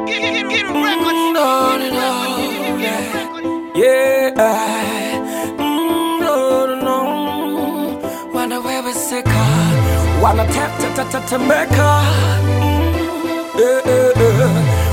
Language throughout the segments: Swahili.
Mm, no, no, no, yeah. Yeah. Mm, no, no, no. Wanda wewe seka wanatetetetetemeka Mm, eh, eh, eh.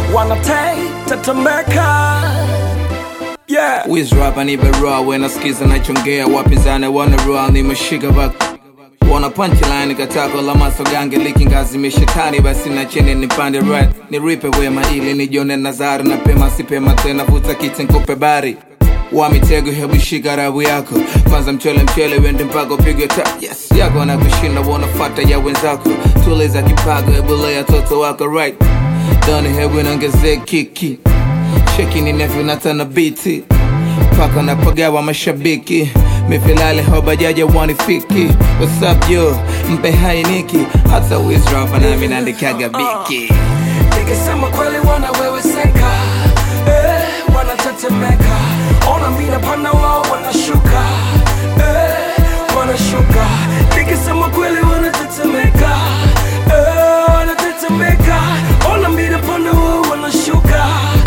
wanatetetemeka yeah. Wiz rapa ni barua wenasikiza nachongea wapinzani wanarua nimeshika bak wana punchline katako la masogange likingazi shetani basi na chini nipande right niripe wema ili nijone nazari na pema sipema tena vuta kiti nkupe bari wa mitego hebu shika rabu yako kwanza mchele mchele wende mpaka upigwe ta yes yako na kushinda wanafata ya wenzako tuliza kipago hebu lea toto wako right doni hebu nongeze kiki cheki ninavyonatana biti paka napagawa mashabiki mifilale hobajaja wanifiki wasap yo mpe hainiki hata wisrapa nami naandikaga biki nikisema kweli wanaweweseka eh, wanatetemeka ona mina pana wao wanashuka eh, wanashuka nikisema kweli wanatetemeka eh, wanatetemeka ona mina pana wao wanashuka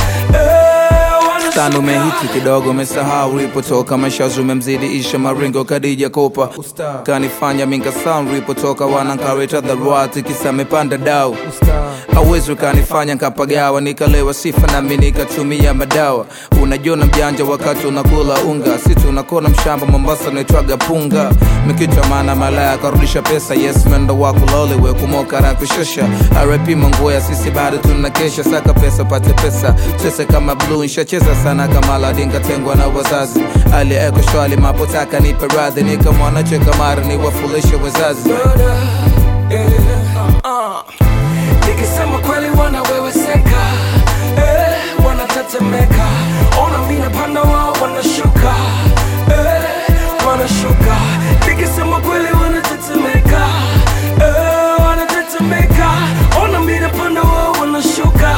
eh, wanashuka. tano umehiti kidogo umesahau ulipotoka mashazi umemzidi isha maringo kadija kopa kanifanya minka sound ulipotoka wanankareta dharwati kisa amepanda dau awezi ukanifanya nkapagawa nikalewa sifa nami nikatumia madawa unajiona mjanja wakati unakula unga si tunakona mshamba mombasa naitwaga punga mikitwa maana malaya karudisha pesa yes mendo wako lole we kumoka na kushusha rp manguo sisi bado tunakesha saka pesa pate pesa chese kama blue nshacheza sana kama ladinga tengwa na wazazi alieko shwali mapotaka nipe radhi nikamwanacheka mara niwafulishe wazazi murder, yeah, uh. nikisema kweli wanaweweseka eh, wanatetemeka ona mina panda wao wanashuka eh, wanashuka nikisema kweli wanatetemeka eh, wanatetemeka ona mina panda wao wanashuka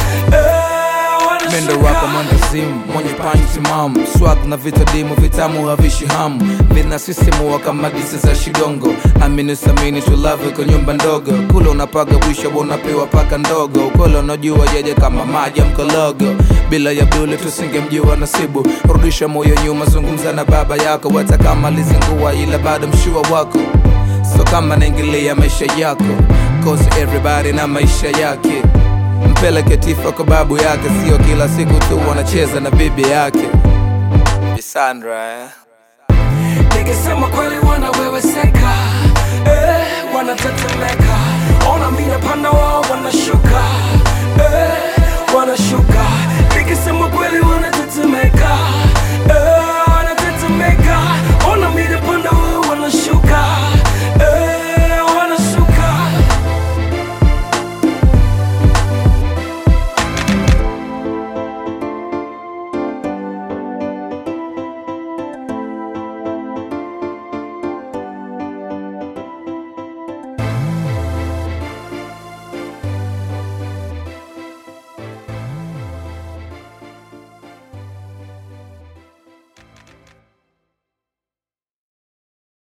eh, Mendo wanashuka rapa mwandazimu mwenye panyi timamu swag na vitadimu vitamu havishi hamu linasisimua kama disi za shidongo amini samini tulave kwa nyumba ndogo kule unapaga bwisha unapewa paka ndogo ukole unajua jeje kama maji ya mkologo bila ya bule tusingemjua nasibu rudisha moyo nyuma zungumza na baba yako hata kama lizingua ila bado mshua wako so kama naingilia maisha yako cause everybody na maisha yake mpeleke tifa kwa babu yake sio kila siku tu wanacheza na bibi yake Bisandra, eh? nikisema kweli wanaweweseka eh, wanatetemeka ona mina panda wao wanashuka eh,